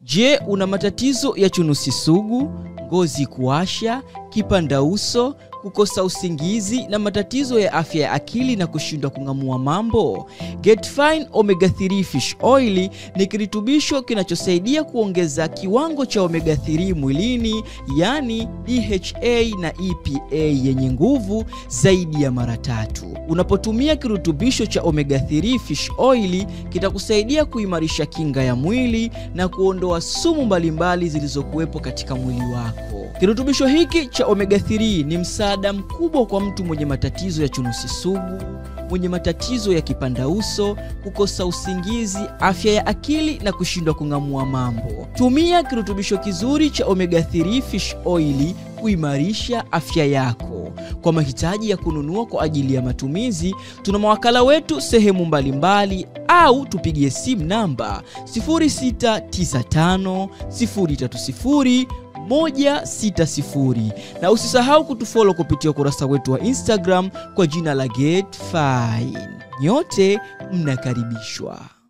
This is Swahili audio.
Je, una matatizo ya chunusi sugu, ngozi kuwasha, kipandauso, kukosa usingizi na matatizo ya afya ya akili na kushindwa kung'amua mambo? Getfine Omega 3 Fish Oil ni kirutubisho kinachosaidia kuongeza kiwango cha omega 3 mwilini, yani DHA na EPA yenye nguvu zaidi ya mara tatu. Unapotumia kirutubisho cha omega 3 fish oil kitakusaidia kuimarisha kinga ya mwili na kuondoa sumu mbalimbali zilizokuwepo katika mwili wako. Kirutubisho hiki cha omega 3 ni msaada mkubwa kwa mtu mwenye matatizo ya chunusi sugu, mwenye matatizo ya kipandauso, kukosa usingizi, afya ya akili na kushindwa kung'amua mambo. Tumia kirutubisho kizuri cha omega 3 fish oil kuimarisha afya yako. Kwa mahitaji ya kununua kwa ajili ya matumizi, tuna mawakala wetu sehemu mbalimbali mbali, au tupigie simu namba 0695 030 160 na usisahau kutufollow kupitia ukurasa wetu wa Instagram kwa jina la Get Fine. Nyote mnakaribishwa.